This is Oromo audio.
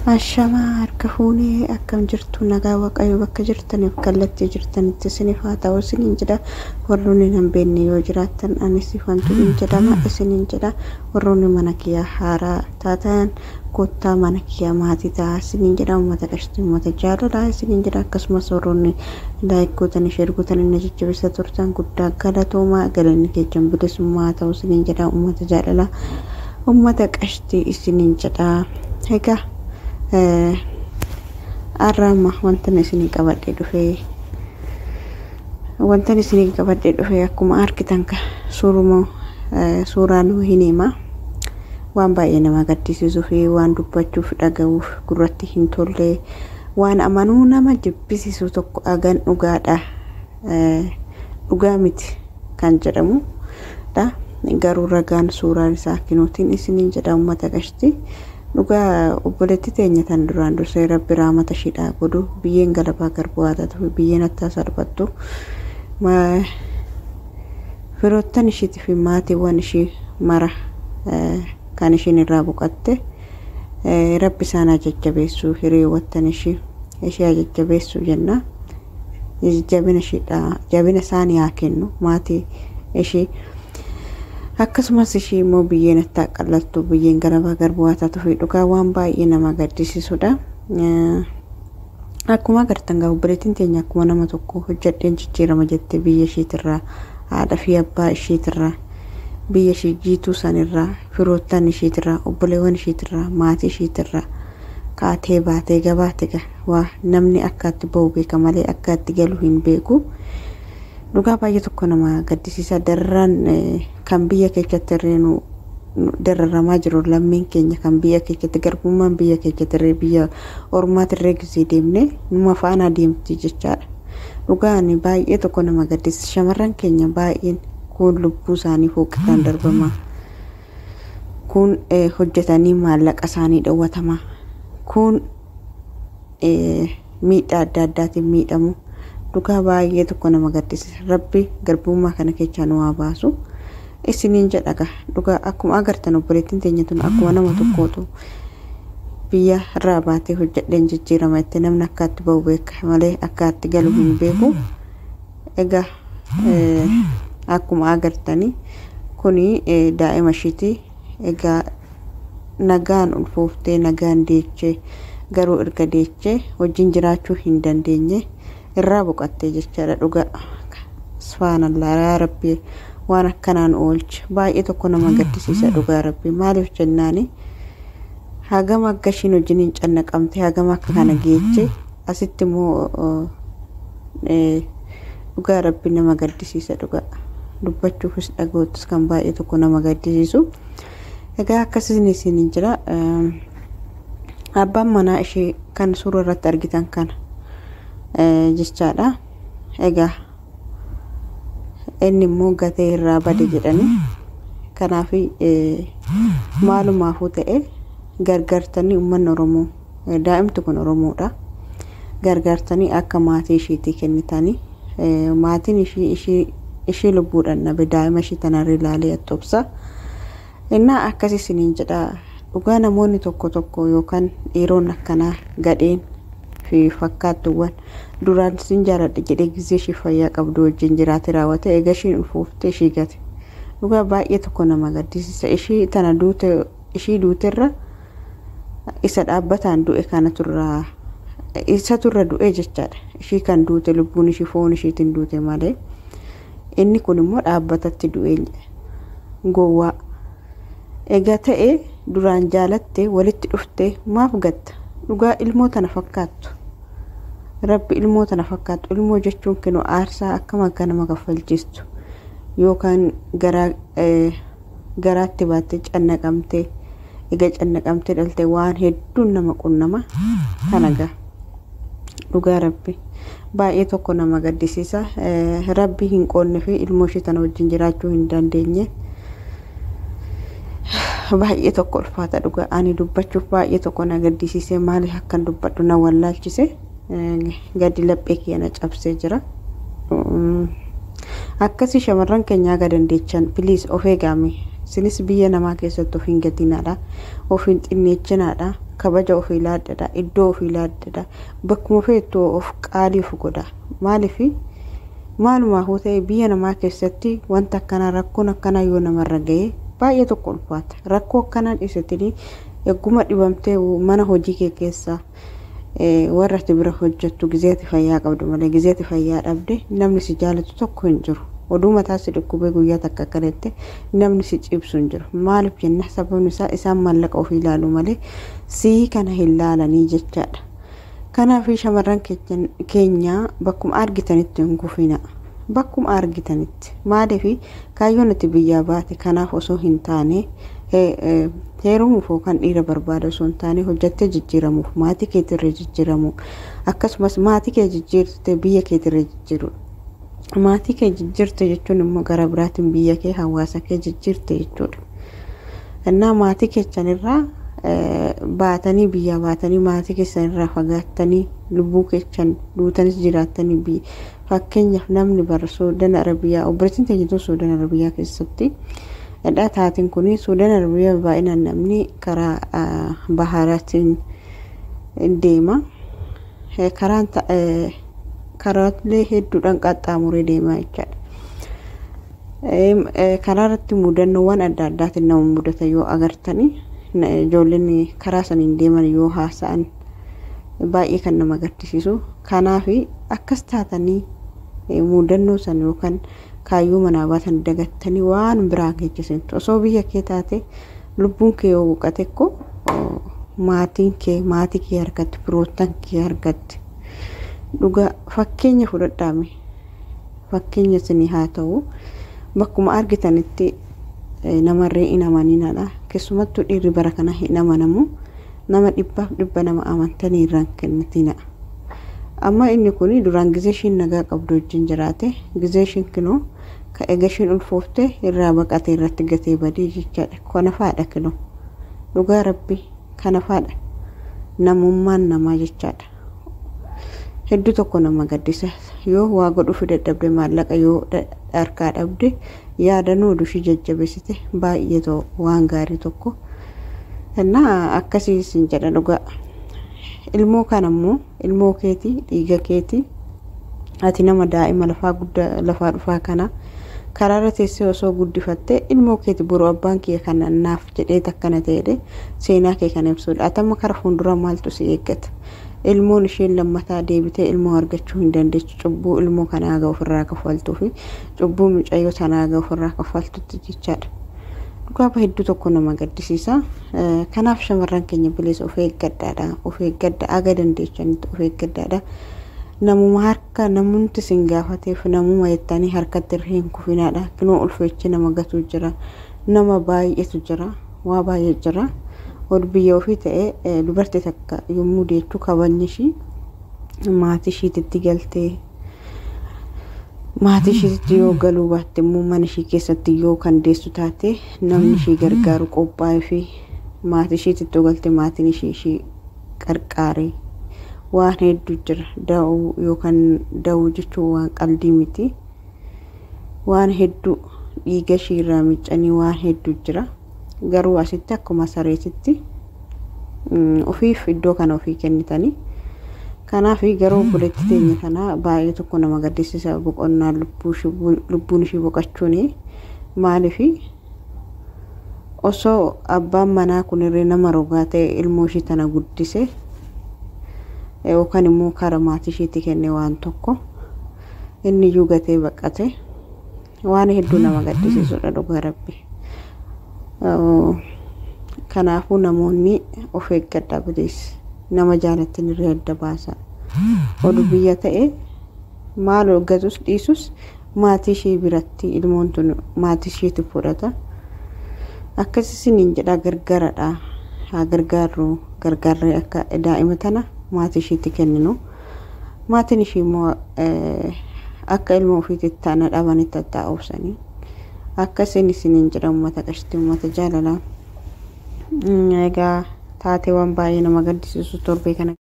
Ashamaa harka fuunee akkam jirtu nagaa waaqayyo bakka jirtaniif kallattii jirtanitti isiniif haa ta'u isiniin jedha warroonni hin beekne yoo jiraattan anis ifantu hin jedhama isiniin jedha warroonni mana kiyyaa haaraa taatan kottaa mana kiyyaa maatii ta'a isiniin jedha uummata qashtii uummata jaalalaa isiniin jedha akkasumas warroonni laayikootan ishee erguutan inni jajjabeessa turtan guddaa galatoomaa galanni keechan bilisummaa haa ta'u isiniin jedha uummata jaalalaa uummata qashtii isiniin jedha egaa har'aamma wantan isinii qabadhee dhufee wantan isinii qabadhee dhufee akkuma argitan ka suuruma suuraa nu hin hima waan baay'ee nama gaddisiisuu fi waan dubbachuuf dhaga'uuf gurratti hin tolle waan amanuu nama jibbisiisu tokko agan dhugaadha dhugaa miti kan jedhamu dha garuu ragaan suuraan isaa kinuutiin isiniin jedha uummata qashtii dhugaa obboleetti teenya tan duraan dursee rabbi raamata shidhaa godhu biyyeen galabaa garbuu haa ta'u biyyeen attaa salphattu firoottan ishiitii fi maatiiwwan ishii mara kan ishiin irraa boqatte rabbi isaan haa jajjabeessu hiriyoowwattan ishii ishee haa jajjabeessu jenna jabina ishiidha jabina isaanii haa kennu maatii ishii akkasumas ishii immoo biyyeen attaa qallattu biyyeen galabaa garbuu haa taatu fi dhugaa waan baay'ee nama gaddisiisudha. Akkuma agartan gaa obboleettiin teenya akkuma nama tokko hojjadheen jijjiirama jettee biyya isheetirraa haadha fi abbaa isheetirraa biyya ishee jiituu sanirraa firoottan isheetirraa obboleewwan isheetirraa maatii isheetirraa kaatee baatee gabaate waa namni akkaatti ba'u beeka malee akkaatti galu hin beeku. dhugaa baay'ee tokko nama gaddisiisa dararaan kan biyya keessatti irree nu dararamaa jiru lammiin keenya kan biyya keessatti garbummaan biyya keessatti irree biyya ormaatti irree gisee deemne numa faana deemti jechaadha. Dhugaan baay'ee tokko nama gaddisiisa shamarran keenya baay'een kun lubbuu isaanii fooqitaan darbamaa kun hojjetanii maallaqa isaanii dhowwatamaa kun miidhaa adda addaatiin miidhamu. dhugaa baay'ee tokko nama gaddisiisa rabbi garbummaa kana keessaa nu haa baasu isiniin jedhaga dhugaa akkuma agartan obboleettiin teenya tun akkuma nama tokkootu biyya irraa baatee hojjedheen jijjiirama itti namni akkaatti ba'u beeka malee akkaatti galu hin beeku egaa akkuma agartanii kuni daa'ima ishiiti egaa nagaan ulfooftee nagaan deechee garuu erga deechee wajjin jiraachuu hin dandeenye. irraa boqattee jechaadha dhuga subhaanallah yaa rabbi waan akkanaan oolche baay'ee tokko nama gaddisiisa dhugaa rabbi maaliif jennaani hagama akka ishiin wajjiniin cannaqamte hagama akka kana geeche asitti immoo dhugaa rabbi nama gaddisiisa dhugaa dubbachuufis dhaga'uuttis kan baay'ee tokko nama gaddisiisu egaa akkasiin isiniin jira abbaan manaa ishee kan suura irratti argitan kana jechaadha. Egaa inni immoo gatee irraa bade jedhani. Kanaaf maalumaafuu ta'e gargaartanii uummanni Oromoo daa'imti kun Oromoodha. Gargaartanii akka maatii isheetii kennitanii maatiin ishii lubbuudhaan dhabe daa'ima ishii tanarra ilaalee attobsa. Innaa akkas isiniin jedha dhugaa namoonni tokko tokko yookaan dhiironni akkanaa gadheen fi fakkaattuuwwan duraan sin jaaladha jedhee gisee ishee fayyaa qabdu wajjin jiraate raawwate egaa ishiin ulfooftee ishii gate dhugaa baay'ee tokko nama gaddisiisa ishii tana duute ishii duuterra isa dhaabbataan du'e kana turraa isa turra du'e jechaadha ishii kan duute lubbuun ishii foon ishiitiin duute malee inni kun immoo dhaabbatatti du'e gowwaa egaa ta'e duraan jaalatte walitti dhufte maaf gatta dhugaa ilmoo tana fakkaattu rabbi ilmoo tana fakkaattu ilmoo jechuun kinu aarsaa akkam akka nama kaffalchiistu yookaan garaatti baattee cannaqamtee egaa cannaqamtee dhalte waan hedduun nama qunnama kanaga dhugaa rabbi baay'ee tokko nama gaddisiisa rabbi hin qoonne fi ilmoo ishee tana wajjin jiraachuu hin dandeenye baay'ee tokko ulfaata dhugaa ani dubbachuuf baay'ee tokko na gaddisiisee maaliif akkan dubbadhu na wallaalchise gadi laphee kiyana cabsee jira. Akkasii shamarran keenya aga dandeechan piliis of eegaame isinis biyya namaa keessatti of hin gatinaadha of hin xinneechinaadha kabaja ofii laaddadha iddoo ofii laaddadha bakkuma feettoo of qaalii of godha maaliif maalumaafuu ta'e biyya namaa keessatti wanta akkanaa rakkoon akkanaa yoo namarra ga'e baay'ee tokko ulfaata rakkoo akkanaa dhiisatanii egguma dhibamtee mana hojii kee keessaa warra ati bira hojjettu gizeeti fayyaa qabdu malee gizeeti fayyaa dhabde namni si jaalatu tokko hin jiru oduu mataa si dhukkubee guyyaa takka akkanatti namni si cibsu hin jiru maaliif jenna sababni isaa isaan maallaqa ofii ilaalu malee sii kana hin laalanii jechaadha kanaaf shamarran keenya bakkuma argitanitti hin gufina bakkuma argitanitti maaliif kaayyoon ati biyyaa baate kanaaf osoo hin taane heerumuuf yookaan dhiira barbaada osoo hin taane hojjattee jijjiiramuuf maatii keetirra jijjiiramu akkasumas maatii kee jijjiirte biyya keetirra jijjiiru maatii kee jijjiirte jechuun immoo gara biraatiin biyya kee hawaasa kee jijjiirte jechuudha. Innaa maatii keessanirraa baatanii biyyaa baatanii maatii keessanirraa fagaattanii lubbuu keessan duutanis jiraattanii fakkeenyaaf namni bara suudaan arabiyaa obboleettiin teenyituu suudaan arabiyaa keessatti. Dhadhaa taatiin kun suudaan arabiyaa baay'inaan namni karaa baharaatiin deema. Karaan karaalee hedduudhaan qaxxaamuree deemaa jechaadha. Karaa irratti mudannoowwan adda addaatiin nama mudata yoo agartanii ijoolleen karaa saniin deeman yoo haasa'an baay'ee kan nama gaddisiisu. Kanaaf akkas taatanii mudannoo san yookaan kaayyoo manaa baatan dagattanii waan biraa geessisantu osoo biyya kee taate lubbuun kee yoo boqate ko maatiin kee maatii kee harkatti firoottan kee harkatti dhugaa fakkeenya fudhadhaame fakkeenya isinii haa ta'u bakkuma argitanitti namarree hin amaninadha keessumattuu dhiirri bara kana hin amanamu nama dhibbaaf dhibba nama amantanii irraan kennitina. amma inni kun duraan gizee ishiin nagaa qabdu wajjin jiraate gizee ishiin kinoo ka ega ishiin ulfoofte irraa baqatee irratti gatee badii jechaadha kana faadha kinoo dhugaa rabbi kana faadha namummaan namaa jechaadha hedduu tokko nama gaddisa yoo waa godhuuf dadhabde maallaqa yoo harkaa dhabde yaadannoo dushii jajjabeessite baay'ee ta'u waan gaarii tokko innaa akkasii sin jedha dhugaa ilmoo kan ammoo ilmoo keetii dhiiga keetii ati nama daa'ima lafaa guddaa lafaa dhufaa kana karaarra teessee osoo guddifattee ilmoo keeti boruu abbaan kee kana naaf jedhee takkana ta'edhe seenaa kee kana ibsuudha atama kara fuuldura maaltu si eeggata ilmoon isheen lammataa deebitee ilmoo argachuu hin dandeechu cubbuu ilmoo kanaa gaa ofirraa kaffaltuu fi cubbuu mucayyoo sanaa gaa ofirraa kaffaltutti jechaadha. dhugaaba hedduu tokko nama gaddisiisa. Kanaaf shamarran keenya bilisa of eeggadhaadha. Of eeggadha aga dandeechanitti of eeggadhaadha. Namuma harka namumti sin gaafateef namuma jettanii harkatti irra hin kufinaadha. Kinoo ulfeechi nama gatu jira. Nama baay'eetu jira. Waa baay'ee jira. Ol biyya ofii ta'ee dubartii takka yommuu deettu kabajni ishii maatii ishiititti galtee maatii ishiitti yoo galuu baatte immoo mana ishii keessatti yoo kan deessu taate namni ishii gargaaru qophaa'ee fi maatii ishiitti yoo galte maatiin ishii ishii qarqaare waan hedduu jira da'uu yookaan da'uu jechuun waan qalbii miti waan hedduu dhiiga ishii irraa miccanii waan hedduu jira garuu asitti akkuma sareetitti ofiif iddoo kana ofii kennitanii. kanaaf garuu obboleetti teenya kana baay'ee tokko nama gaddisiisa boqonnaa lubbuun ishii boqachuun maaliif osoo abbaan manaa kunirree nama rogaa ta'e ilmoo ishii tana guddise yookaan immoo kara maatii ishiitti kenne waan tokko inni iyyuu gatee baqate waan hedduu nama gaddisiisudha dhugaa rabbi. Kanaafuu namoonni of eeggadhaa bilis. nama jaalattin irree adda baasa. Oduu biyya ta'e maal gatus dhiisus maatii ishee biratti ilmoon tun maatii isheetti fudhata. Akkasisiniin jedha gargaaradha. Haa gargaarru gargaarree akka daa'ima tana maatii isheetti kenninu. Maatiin ishee immoo akka ilma ofiitti taana dhabanitti tattaa'uubsanii. Akkasiin isiniin jedha uummata qashtii uummata jaalalaa. Egaa taateewwan baay'ee nama gaddisiisu torbee kana.